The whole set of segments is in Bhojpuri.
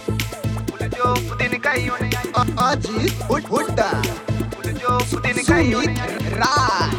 Uljo udin kai one ai. Ajit हुड- Hooda Uljo udin kai one ai. Sumit Rai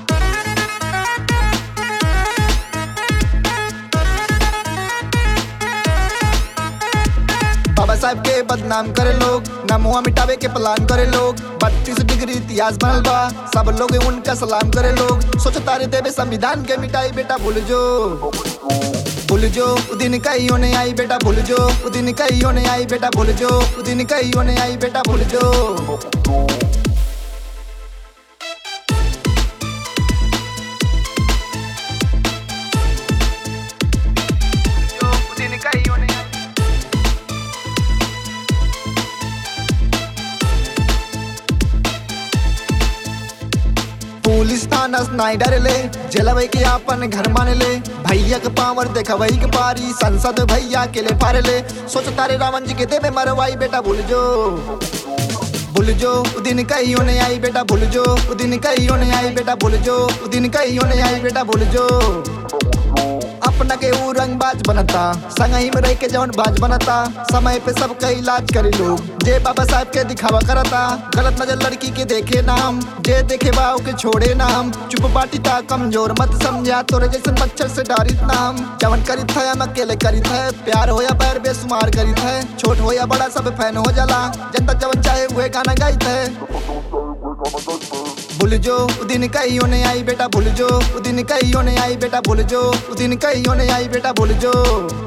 बाबा साहब के बदनाम करे लोग नमुआ मिटावे के प्लान करे लोग बत्तीस डिग्री इतिहास बनल बा सब लोग उनका सलाम करे लोग सोचो तारे देवे संविधान के मिटाई बेटा भूल जो भूल जो उ दिन कहीं होने आई बेटा भूल जो उ दिन कहीं होने आई बेटा भूल जो उ दिन कहीं होने आई बेटा भूल जो Uljo udin kai one ai. Police थाना नहीं डरले जलवे के अपन घर मान ले भैया के पावर देखवई के पारी संसद भैया के ले फार ले सोच तारे रावण जी के देवे मरवाई बेटा भूल जो भूल जो उ दिन कहीं होने आई बेटा भूल जो उ दिन कहीं होने आई बेटा भूल जो उ दिन कहीं होने आई बेटा भूल जो अपना के ऊ रंगबाज बनता संगही में रह के जौन बाज बनता समय पे सबका इलाज करे लोग जे बाबा साहब के दिखावा करता गलत नजर लड़की के देखे नाम जे देखे बाव के छोड़े नाम चुप बाटी ता कमजोर मत समझा तोरे जैसे मच्छर से डारित नाम जवन करित है हम अकेले करित है प्यार हो या पैर बेसुमार करित है छोट हो या बड़ा सब फैन हो जाला जनता जवन चाहे वह गाना गाइत है भूल जो उ दिन कहीं होने आई बेटा भूल जो उ दिन कहीं होने आई बेटा भूल जो उ दिन कहीं होने आई बेटा भूल जो